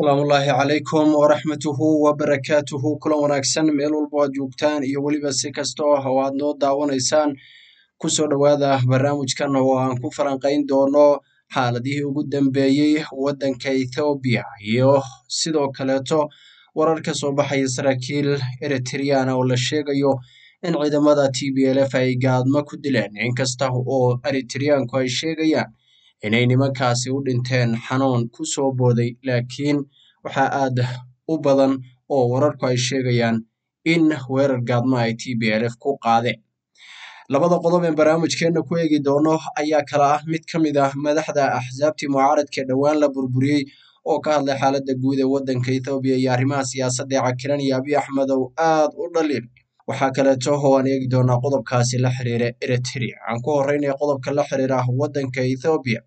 asalaamullaahi calaykum waraxmatuhu wabarakaatuhu kulan wanaagsan meel walba aad joogtaan iyo weliba si kasta oo aad noo daawanaysaan kusoo dhowaada barnaamijkan oo aan ku falanqayn doono xaaladihii ugu dambeeyey waddanka ethoobiya iyo sidoo kaleeto warar ka soo baxaya saraakiil eritriana oo la sheegayo in ciidamada t b l f ay gaadmo ku dileen inkasta oo eritriyaanku ay sheegayaan inay nimankaasi u dhinteen xanuun ku soo booday laakiin waxaa aad u badan oo wararku ay sheegayaan in weerar gaadmo ay t b l f ku qaadeen labada qodob ee barnaamijkeenna ku eegi doono ayaa kala ah mid ka mid ah madaxda axsaabtii mucaaradka dhowaan la burburiyey oo ka hadlay xaaladda guud ee waddanka ethoobiya iyo arrimaha siyaasadda ee cakiran iyo abiy axmed oo aad u dhaliil waxaa kaleeto oo aan eegi doonaa qodobkaasi la xiriira eritrea aan ku horeynaya qodobka la xiriira waddanka ethoobiya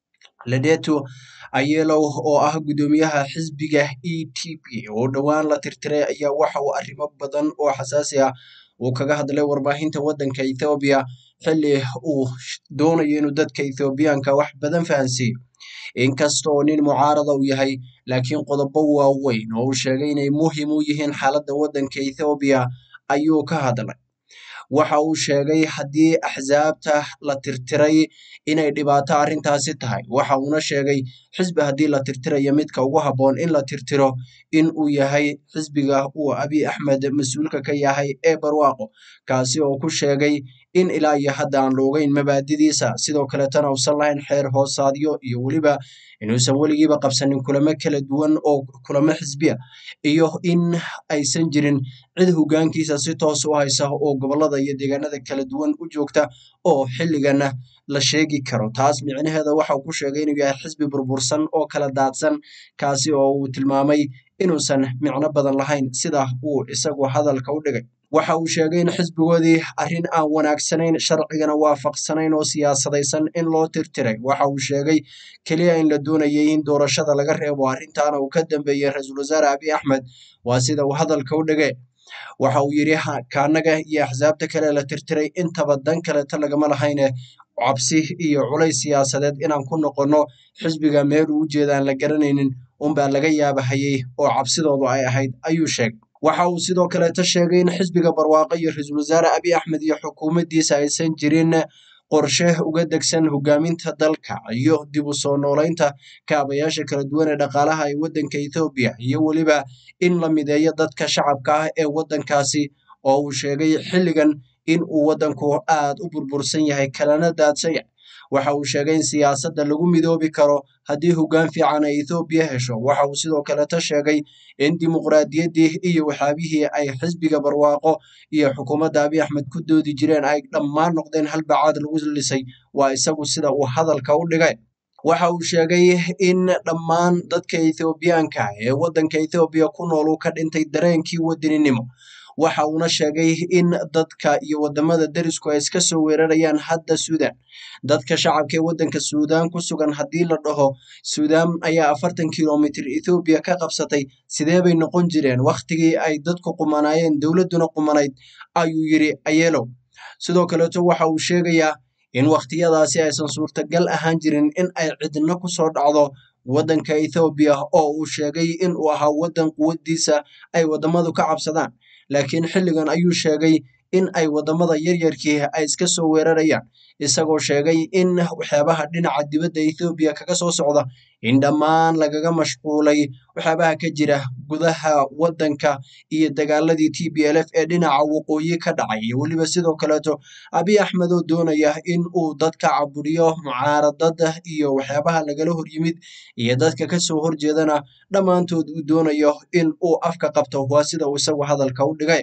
ledeto ayelow oo ah guddoomiyaha xisbiga e t p oo dhowaan la tirtiray ayaa waxa uu arrimo badan oo xasaasi ah uu kaga hadlay warbaahinta waddanka ethoobiya xilli uu doonayo inuu dadka ethoobiyaanka wax badan fahansiiyo inkasta oo nin mucaarada uu yahay laakiin qodobo waaweyn oo uu sheegay inay muhim u yihiin xaaladda waddanka ethoobiya ayuu ka hadlay waxa uu sheegay haddii axsaabta la tirtiray inay dhibaato arrintaasi tahay waxa uuna sheegay xisbi haddii la tirtirayo midka ugu habboon in la tirtiro in uu yahay xisbiga uu abiy axmed mas-uulka ka yahay ee barwaaqo kaasi oo ku sheegay in ilaa iyo hadda aan loogeyn mabaadidiisa sidoo kaleetana uusan lahayn xeer hoosaadyo iyo weliba inuusan weligiiba qabsanin kulamo kala duwan oo kulamo xisbiya iyo in aysan jirin cid hogaankiisa si toos u haysa oo gobolada iyo deegaanada kala duwan u joogta oo xilligana la sheegi karo taas micnaheeda waxa uu ku sheegay inuu yahay xisbi burbursan oo kala daadsan kaasi oo uu tilmaamay inuusan micno badan lahayn sida uu isagu hadalka u dhigay waxa uu sheegay in xisbigoodii arrin aan wanaagsanayn sharcigana waafaqsanayn oo siyaasadaysan in loo tirtiray waxa uu sheegay keliya in la doonayay in doorashada laga reebo arrintaana uu ka dambeeyey ra-iisul wasaare abiy axmed waa sida uu hadalka u dhigay waxa uu yidhi kaanaga iyo axsaabta kale la tirtiray intaba dan kaleeta lagama lahayne cabsi iyo culays siyaasadeed inaan ku noqonno xisbiga meel uu ujeeda aan la garanaynin unbaa laga yaabahayey oo cabsidoodu ay ahayd ayuu sheegay waxa uu sidoo kaleeta sheegay in xisbiga barwaaqo iyo ra-iisul wasaare abiy axmed iyo xukuumaddiisa aysan jirin qorshe uga degsan hogaaminta dalka iyo dib u soo noolaynta kaabayaasha kala duwan ee dhaqaalaha ee waddanka ethoobiya iyo weliba in la mideeyo dadka shacabka ah ee waddankaasi oo uu sheegay xilligan in uu waddanku aad u burbursan yahay kalana daadsan yahay waxa uu sheegay in siyaasadda lagu midoobi karo haddii hoggaan fiican ay ethoobiya hesho waxa uu sidoo kaleeta sheegay in dimuqraadiyaddii iyo waxyaabihii ay xisbiga barwaaqo iyo xukuumadda abiy axmed ku doodi jireen ay dhammaan noqdeen halbacaad lagu lisay waa isagu sida uu hadalka u dhigay waxa uu sheegay in dhammaan dadka ethoobiyaanka ee waddanka ethoobiya ku nool uu ka dhintay dareenkii wadaninimo waxa uuna sheegay in dadka iyo wadamada derisku ay iska soo weerarayaan hadda suudan dadka shacabka ee waddanka suudaan ku sugan haddii la dhaho suudaan ayaa afartan kilomitr ethoobiya ka qabsatay sidee bay noqon jireen wakhtigii ay dadku qumanaayeen dowladduna qumanayd ayuu yidhi ayeelow sidoo kaleeto waxa uu sheegayaa in wakhtiyadaasi aysan suurtagal ahaan jirin in ay cidno ku soo dhacdo waddanka ethoobiya oo uu sheegay in uu ahaa waddan quwaddiisa ay waddamadu ka cabsadaan laakiin xilligan ayuu sheegay in ay waddamada yaryarkii ay iska soo weerarayaan isagoo sheegay in waxyaabaha dhinaca dibadda ethoobiya kaga soo socda in dhammaan lagaga mashquulay waxyaabaha ka jira gudaha waddanka iyo dagaaladii t b l f ee dhinaca waqooyi ka dhacay iyo weliba sidoo kaleeto abiy axmed oo doonaya in uu dadka caburiyo mucaaradada iyo waxyaabaha lagala hor yimid iyo dadka kasoo horjeedana dhammaantood uu doonayo in uu afka qabto waa sida uu isagu hadalka u dhigay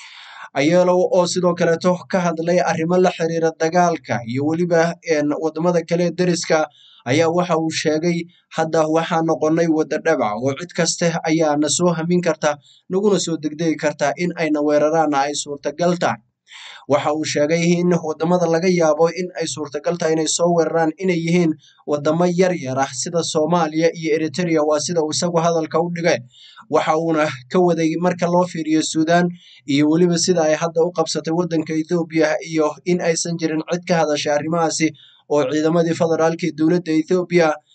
ayeelow oo sidoo kaleeto ka hadlay arrimo la xiriira dagaalka iyo weliba wadamada kale deriska ayaa waxa uu sheegay hadda waxaa noqonay wadda dhabac oo cid kaste ayaa na soo hamin karta naguna soo degdegi kartaa in ayna weeraraanna ay suurtagal tahay waxa uu sheegay in wadamada laga yaabo in ay suurtagal tahay inay soo weeraraan inay yihiin wadamo yar yar ah sida soomaaliya iyo eritrea waa sida uu isagu hadalka u dhigay waxa uuna ka waday marka loo fiiriyo suudaan iyo weliba sida ay hadda u qabsatay waddanka ethoobiya iyo in aysan jirin cid ka hadashay arrimahaasi oo ciidamadii federaalka ee dowladda ethoobiya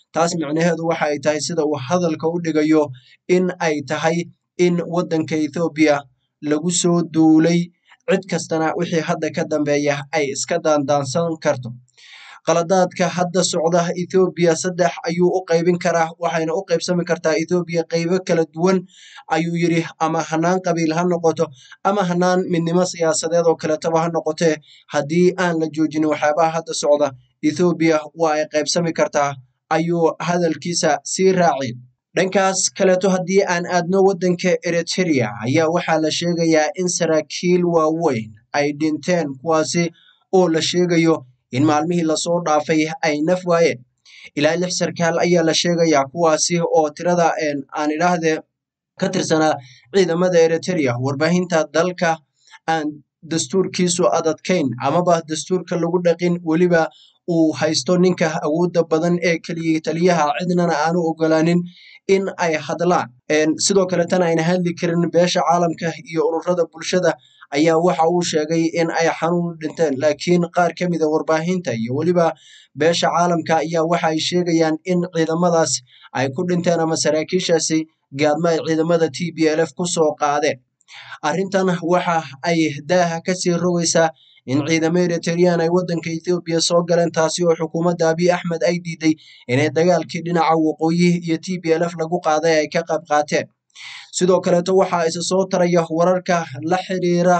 taas micnaheedu waxa ay tahay sida uu hadalka u dhigayo in ay tahay in waddanka ethoobiya lagu soo duulay cid kastana wixii hadda ka dambeeya ay iska daandaansan karto qaladaadka hadda socda ethoobiya saddex ayuu u qaybin karaa waxayna u qaybsami kartaa ethoobiya qaybo kala duwan ayuu yidhi ama hanaan qabiil ha noqoto ama hanaan midnimo siyaasadeed oo kaletaba ha noqotee haddii aan la joojin waxyaabaha hadda socda ethoobiya waa ay qaybsami kartaa ayuu hadalkiisa sii raaci dhankaas kaleeto haddii aan aadno waddanka eriteria ayaa waxaa la sheegayaa in saraakiil waaweyn ay dhinteen kuwaasi oo la sheegayo in maalmihii lasoo dhaafay ay naf waayeen ilaa lix sarkaal ayaa la sheegayaa kuwaasi oo tirada aan idhaahdee ka tirsanaa ciidamada eriteria warbaahinta dalka aan dastuurkiisu adadkayn amaba dastuurka lagu dhaqin weliba uu haysto ninka awoodda badan ee keliya taliyaha cidnana aanu ogolaanin in ay hadlaan sidoo kaletana ayna hadli karin beesha caalamka iyo ururada bulshada ayaa waxa uu sheegay in ay xanuun dhinteen laakiin qaar ka mida warbaahinta iyo weliba beesha caalamka ayaa waxa ay sheegayaan in ciidamadaas ay ku dhinteen ama saraakiishaasi gaadmo ay ciidamada t b l f ku soo qaadeen arrintan waxa ay daaha kasii rogaysaa in ciidamo eriteriyaan ay waddanka ethoobiya soo galeen taasi oo xukuumadda abiy axmed ay diiday inay dagaalkii dhinaca waqooyi iyo t b l f lagu qaaday ay ka qayb qaateen sidoo kaleeto waxaa isa soo taraya wararka la xiriira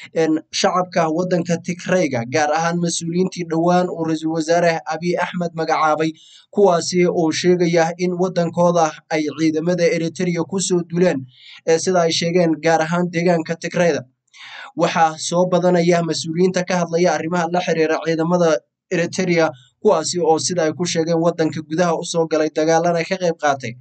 shacabka waddanka tigrayga gaar ahaan mas-uuliyiintii dhowaan uu ra-iisul wasaare abiy axmed magacaabay kuwaasi oo sheegaya in waddankooda ay ciidamada eriteria kusoo duleen sida ay sheegeen gaar ahaan deegaanka tigrayda waxaa soo badanaya mas-uuliyiinta ka hadlaya arrimaha la xiriira ciidamada eriteria kuwaasi oo sida ay ku sheegeen waddanka gudaha usoo galay dagaalana ka qayb qaatay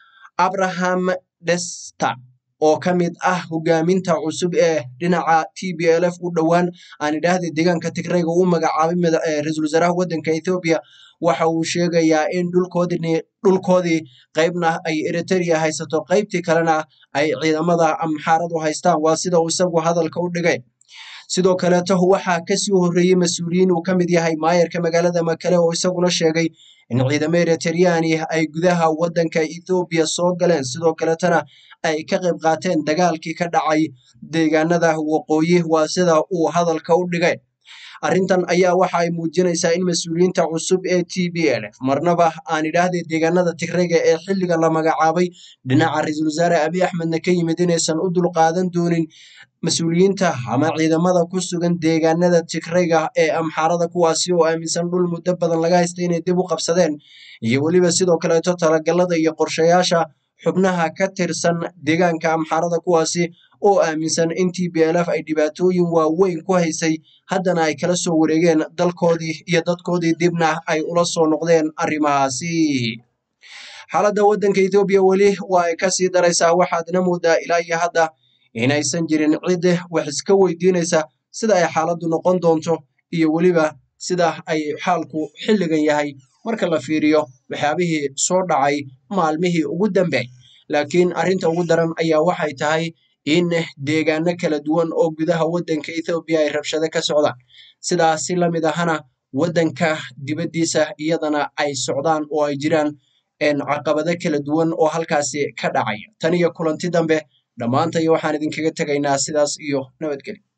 abraham desta oo ka mid ah hogaaminta cusub ee dhinaca t b l f u dhowaan aan idhaahda deegaanka tigrayga u magacaabay ra-iisul wasaaraha waddanka ethoobiya waxa uu sheegayaa in dhulkoodii dhulkoodii qaybna ay eriteria haysato qaybtii kalena ay ciidamada amxaaradu haystaan waa sida uu isagu hadalka u dhigay sidoo kaleeto waxaa kasii horreeyey mas-uuliyiin uu ka mid yahay maayarka magaalada makale oo isaguna sheegay in ciidamo eriteriyani ay gudaha waddanka ethoobiya soo galeen sidoo kaletana ay ka qayb qaateen dagaalkii ka dhacay deegaanada waqooyi waa sida uu hadalka u dhigay arrintan ayaa waxa ay muujinaysaa in mas-uuliyiinta cusub ee t b l f marnaba aan idhaahday deegaanada tigrayga ee xilliga la magacaabay dhinaca ra-iisul wasaare abiy axmedna ka yimid inaysan u dulqaadan doonin mas-uuliyiinta ama ciidamada ku sugan deegaanada tigrayga ee amxaarada kuwaasi oo aaminsan dhul muddo badan laga haystay inay dib u qabsadeen iyo weliba sidoo kaleeto talagalada iyo qorshayaasha xubnaha ka tirsan deegaanka amxaarada kuwaasi oo aaminsan in t b l f ay dhibaatooyin waaweyn ku haysay haddana ay kala soo wareegeen dalkoodii iyo dadkoodii dibna ay ula soo noqdeen arrimahaasi xaaladda waddanka ethoobiya weli waa ay kasii daraysaa waxaadna moodaa ilaa iyo hadda inaysan jirin cid wax iska weydiinaysa sida ay xaaladdu noqon doonto iyo weliba sida ay xaalku xilligan yahay marka la fiiriyo waxyaabihii soo dhacay maalmihii ugu dambeey laakiin arrinta ugu daran ayaa waxay tahay in deegaano kala duwan oo gudaha waddanka ethoobiya ay rabshado ka socdaan sidaas si lamid ahana waddanka dibaddiisa iyadana ay socdaan oo ay jiraan caqabado kala duwan oo halkaasi ka dhacaya tan iyo kulanti dambe dhammaantay waxaan idinkaga tegaynaa sidaas iyo nabadgelyo